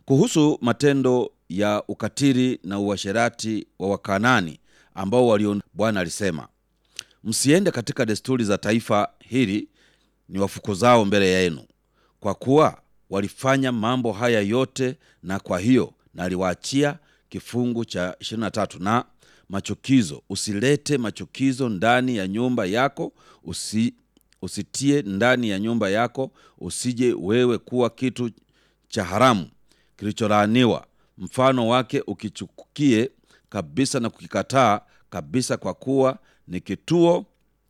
kuhusu matendo ya ukatili na uasherati wa Wakanani ambao walio, Bwana alisema msiende katika desturi za taifa hili ni wafukuzao mbele yenu, kwa kuwa walifanya mambo haya yote, na kwa hiyo naliwaachia kifungu cha 23 na machukizo. Usilete machukizo ndani ya nyumba yako, usi, usitie ndani ya nyumba yako, usije wewe kuwa kitu cha haramu kilicholaaniwa, mfano wake ukichukie kabisa na kukikataa kabisa, kwa kuwa ni kituo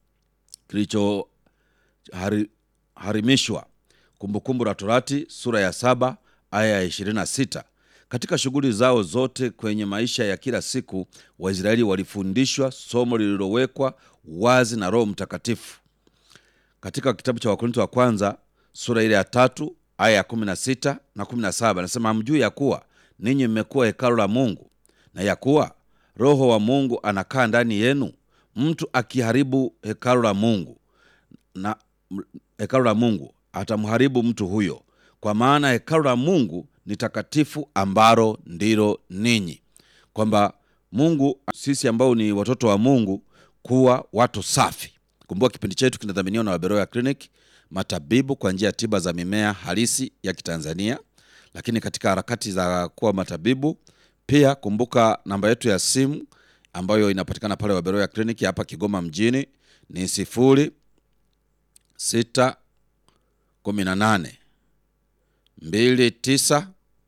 kilichoharimishwa. Kumbukumbu la Torati sura ya saba aya ya 26. Katika shughuli zao zote kwenye maisha ya kila siku, Waisraeli walifundishwa somo lililowekwa wazi na Roho Mtakatifu. Katika kitabu cha Wakorintho wa kwanza sura ile ya tatu aya ya 16 na 17, anasema hamjui ya kuwa ninyi mmekuwa hekalu la Mungu na ya kuwa Roho wa Mungu anakaa ndani yenu? Mtu akiharibu hekalu la Mungu na hekalu la Mungu atamharibu mtu huyo, kwa maana hekalu la Mungu ni takatifu, ambalo ndilo ninyi. Kwamba Mungu, sisi ambao ni watoto wa Mungu, kuwa watu safi. Kumbuka kipindi chetu kinadhaminiwa na Waberoya Clinic, matabibu kwa njia ya tiba za mimea halisi ya Kitanzania. Lakini katika harakati za kuwa matabibu pia, kumbuka namba yetu ya simu ambayo inapatikana pale Waberoya Clinic hapa Kigoma mjini ni sifuri sita kumi na nane mbili tisa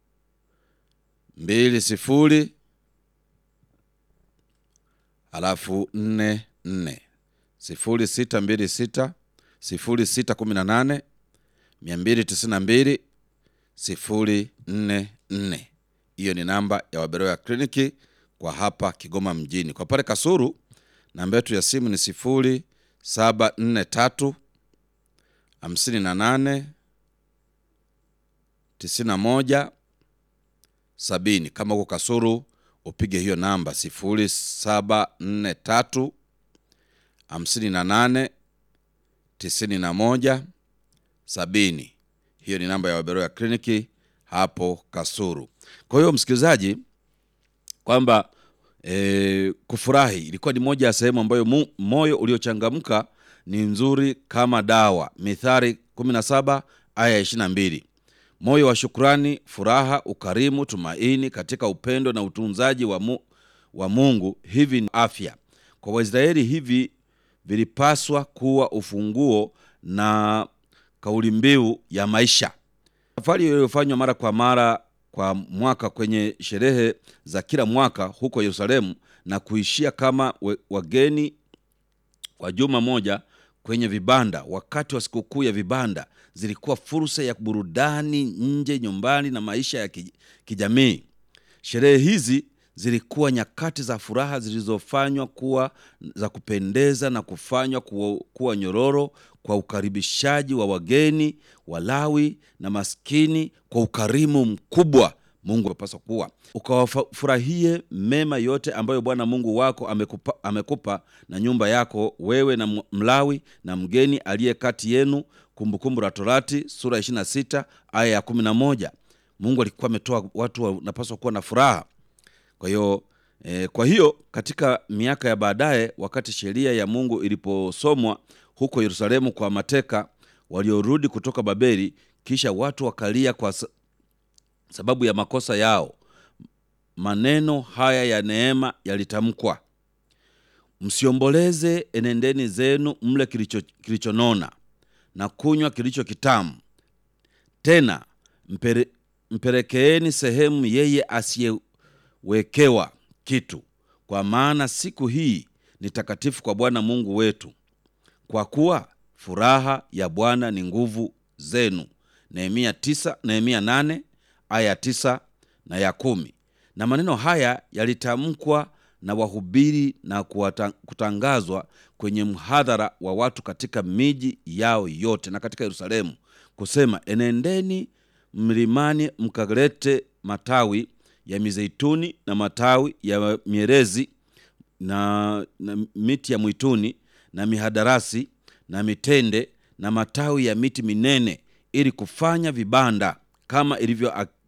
mbili sifuri halafu nne nne sifuri sita mbili sita sifuri sita kumi na nane mia mbili tisini na mbili sifuri nne nne. Hiyo ni namba ya Waberoya kliniki kwa hapa Kigoma mjini. Kwa pale Kasuru namba yetu ya simu ni sifuri saba nne tatu hamsini na nane tisini na moja sabini. Kama uko Kasuru upige hiyo namba sifuri saba nne tatu hamsini na nane tisini na moja sabini. Hiyo ni namba ya Waberoya kliniki hapo Kasuru. Kwa hiyo msikilizaji, kwamba e, kufurahi ilikuwa ni moja ya sehemu ambayo mu, moyo uliochangamka ni nzuri kama dawa. Mithali 17 aya 22. Moyo wa shukrani, furaha, ukarimu, tumaini katika upendo na utunzaji wa, mu, wa Mungu, hivi ni afya kwa Waisraeli. Hivi vilipaswa kuwa ufunguo na kauli mbiu ya maisha. Safari iliyofanywa mara kwa mara kwa mwaka kwenye sherehe za kila mwaka huko Yerusalemu na kuishia kama we, wageni kwa juma moja kwenye vibanda wakati wa sikukuu ya vibanda zilikuwa fursa ya burudani nje, nyumbani na maisha ya kijamii. Sherehe hizi zilikuwa nyakati za furaha zilizofanywa kuwa za kupendeza na kufanywa kuwa, kuwa nyororo kwa ukaribishaji wa wageni, Walawi na maskini kwa ukarimu mkubwa. Mungu apaswa kuwa ukawafurahie mema yote ambayo Bwana Mungu wako amekupa, amekupa na nyumba yako wewe na Mlawi na mgeni aliye kati yenu. Kumbukumbu la Torati sura 26 aya ya 11. Mungu alikuwa ametoa watu wanapaswa kuwa na furaha. Kwa hiyo eh, kwa hiyo katika miaka ya baadaye, wakati sheria ya Mungu iliposomwa huko Yerusalemu kwa mateka waliorudi kutoka Babeli, kisha watu wakalia kwa sababu ya makosa yao, maneno haya ya neema yalitamkwa: msiomboleze, enendeni zenu, mle kilicho kilichonona na kunywa kilicho kitamu, tena mpere, mpelekeeni sehemu yeye asiyewekewa kitu, kwa maana siku hii ni takatifu kwa Bwana Mungu wetu, kwa kuwa furaha ya Bwana ni nguvu zenu. Nehemia tisa, Nehemia nane aya tisa na ya kumi. Na maneno haya yalitamkwa na wahubiri na kutangazwa kwenye mhadhara wa watu katika miji yao yote na katika Yerusalemu, kusema enendeni mlimani mkalete matawi ya mizeituni na matawi ya mierezi na, na miti ya mwituni na mihadarasi na mitende na matawi ya miti minene ili kufanya vibanda kama